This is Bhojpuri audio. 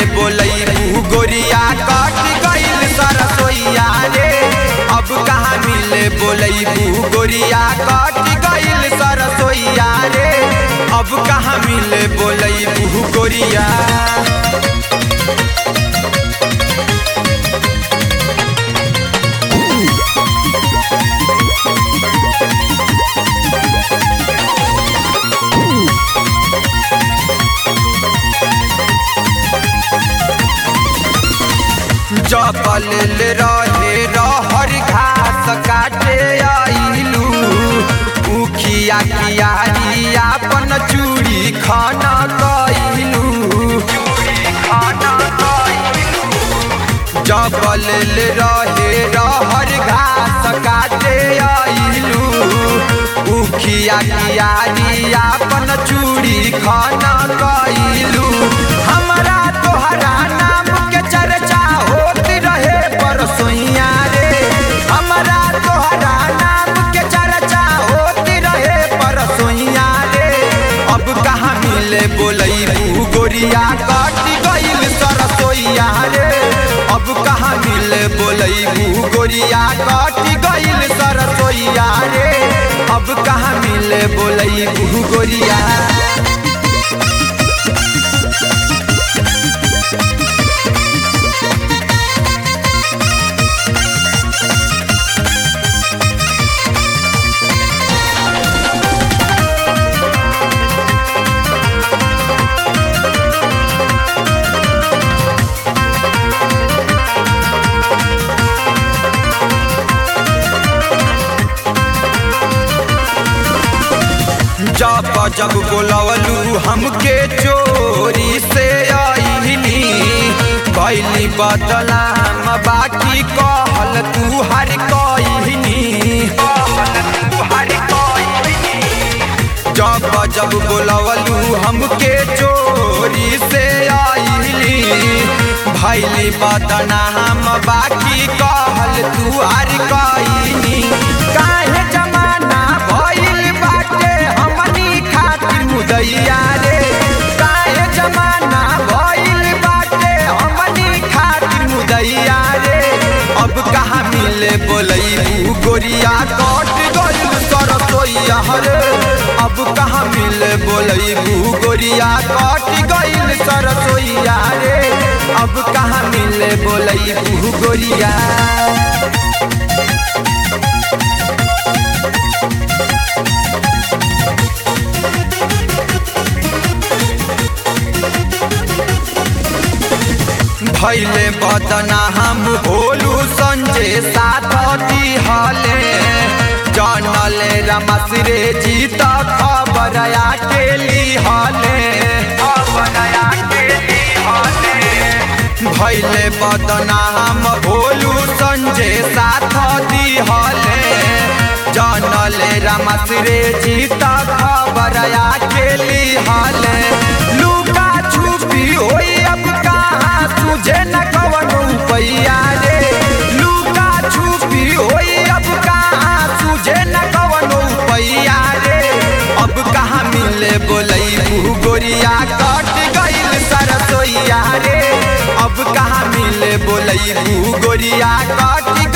बोलैबू गोरिया कट गइल सरसोईया रे अब कहाँ मिले बोलैबू गोरिया कट गइल सरसोईया रे अब कहाँ मिले बोलैबू गोरिया जबल रहे रहर घास काटे आइलू उखिया कियारी आपन चूड़ी खाना कइलू जबल रहे रहर घास काटे आइलू उखिया कियारी आपन चूड़ी खाना कइलू हमरा तोहरा नाम के चर्चा होत रहे परसोइया रे हमरा तोहरा नाम के चर्चा होत रहे परसोइया रे अब कहाँ मिले बोलैबू गोरिया कट गइल सरसोइया रे अब कहाँ मिले बोलैबू गोरिया कट गइल सरसोइया रे अब कहाँ मिले बोलैबू गोरिया जब जब बोलवलू हमके चोरी से आईली कैली बदलाम बाकी कहल तू हर कईनी जब जब बोलवलू हमके चोरी से आईली भैली बदनाम बाकी कहल तू हर कईनी काहे जमाना भइल बाटे हमनी खातिर मुदैया रे काहे जमाना भइल बाटे हमनी खातिर मुदैया रे अब कहाँ मिले बोलैबू गोरिया कट गइल सरसोईया रे अब कहाँ मिले बोलैबू गोरिया कट गइल सरसोईया रे अब कहाँ मिले बोलैबू गोरिया भैले बदना हम भोलू संजय साथ दिहले जानले रमसरे जीत खबर के लिहले भैले बदना हम भोलू संजय साथ दिहले जानले रमसरे जीत खबर के लिहले लुका छुपी होई अब कहाँ तुझे न कवन पैया रे लुका छुपी होई अब कहाँ तुझे न कवन पैया रे अब कहाँ मिले बोलैबू गोरिया कट गइल सरसोईया रे अब कहाँ मिले बोलैबू गोरिया कट